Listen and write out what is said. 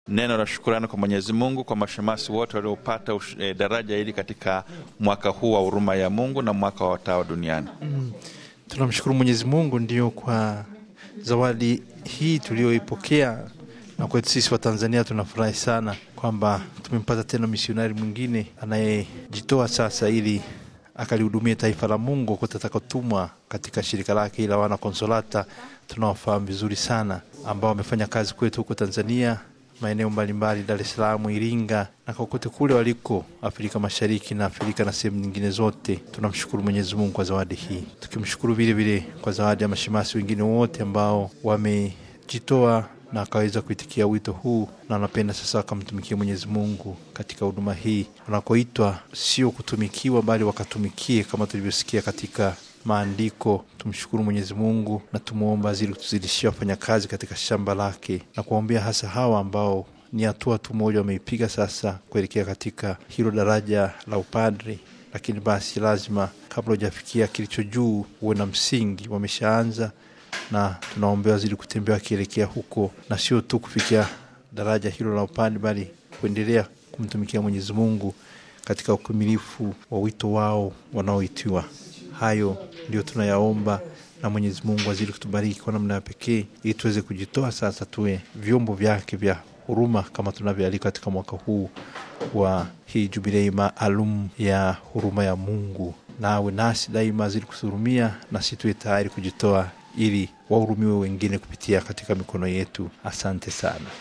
Neno la shukurani kwa Mwenyezi Mungu kwa mashemasi wote waliopata e, daraja hili katika mwaka huu wa huruma ya Mungu na mwaka wa watawa duniani. Mm. Tunamshukuru Mwenyezi Mungu ndio kwa zawadi hii tuliyoipokea, na kwetu sisi wa Tanzania tunafurahi sana kwamba tumempata tena misionari mwingine anayejitoa sasa ili akalihudumia taifa la Mungu kote atakatumwa katika shirika lake ila wana Konsolata tunawafahamu vizuri sana, ambao wamefanya kazi kwetu huko Tanzania maeneo mbalimbali, Dar es Salaam, Iringa na kokote kule waliko Afrika Mashariki na Afrika na sehemu nyingine zote. Tunamshukuru Mwenyezi Mungu kwa zawadi hii, tukimshukuru vile vile kwa zawadi ya mashemasi wengine wote ambao wamejitoa na akaweza kuitikia wito huu na wanapenda sasa wakamtumikia Mwenyezi Mungu katika huduma hii wanakoitwa, sio kutumikiwa, bali wakatumikie kama tulivyosikia katika maandiko. Tumshukuru Mwenyezi Mungu na tumwomba azidi kutuzidishia wafanyakazi katika shamba lake na kuwaombea hasa hawa ambao ni hatua tu moja wameipiga sasa kuelekea katika hilo daraja la upadri, lakini basi lazima kabla hujafikia kilicho juu uwe na msingi. Wameshaanza na tunaombea wazidi kutembea wakielekea huko, na sio tu kufikia daraja hilo la upadri, bali kuendelea kumtumikia Mwenyezi Mungu katika ukamilifu wa wito wao wanaoitiwa. Hayo ndio tunayaomba na Mwenyezi Mungu azidi kutubariki kwa namna ya pekee, ili tuweze kujitoa sasa, tuwe vyombo vyake vya huruma kama tunavyoalikwa katika mwaka huu wa hii jubilei maalum ya huruma ya Mungu. Nawe nasi daima azidi kutuhurumia, nasi tuwe tayari kujitoa ili wahurumiwe wengine kupitia katika mikono yetu. Asante sana.